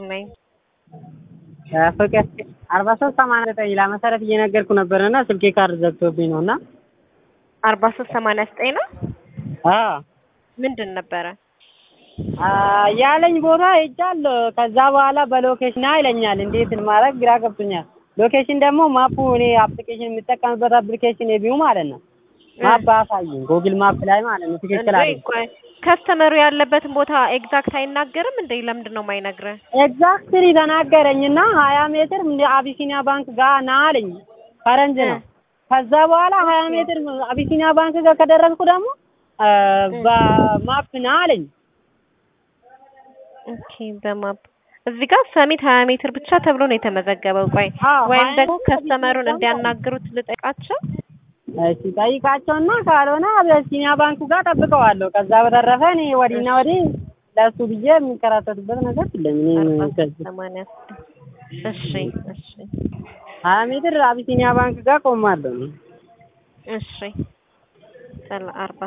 ይስጥልኝ። ፍቅር አርባ ሶስት ሰማንያ ዘጠኝ ይላል መሰረት እየነገርኩ ነበር እና ስልኬ ካርድ ዘግቶብኝ ነው እና አርባ ሶስት ሰማንያ ዘጠኝ ነው። አዎ ምንድን ነበረ? ያለኝ ቦታ ሄጃለሁ። ከዛ በኋላ በሎኬሽን ይለኛል። እንዴት ማድረግ ግራ ገብቶኛል። ሎኬሽን ደግሞ ማፑ እኔ አፕሊኬሽን የምጠቀምበት አፕሊኬሽን የቢው ማለት ነው ማፕ አሳየኝ፣ ጉግል ማፕ ላይ ማለት ነው። ትክክል አለ። ቆይ ከስተመሩ ያለበትን ቦታ ኤግዛክት አይናገርም እንዴ? ለምንድን ነው የማይነግረህ? ኤግዛክትሊ ተናገረኝና ሀያ ሜትር እንደ አቢሲኒያ ባንክ ጋር ና አለኝ። ፈረንጅ ነው። ከዛ በኋላ ሀያ ሜትር አቢሲኒያ ባንክ ጋር ከደረስኩ ደግሞ በማፕ ና አለኝ። ኦኬ በማፕ እዚህ ጋር ሰሚት ሀያ ሜትር ብቻ ተብሎ ነው የተመዘገበው። ቆይ አዎ፣ ወይም ሀያ ደግሞ ሜትር ከስተመሩን ብቻ እንዲያናግሩት ልጠይቃቸው። እሺ ጠይቃቸውና ካልሆነ አቢሲኒያ ባንኩ ጋር ጠብቀዋለሁ። ከዛ በተረፈ እኔ ወዲና ወዲህ ለሱ ብዬ የሚከራተቱበት ነገር የለም። እኔ አርባ ከዚህ ሰማንያ ስድስት እሺ እሺ ሀያ ሜትር አቢሲኒያ ባንክ ጋር ቆማለሁ። እሺ ሰላ አርባ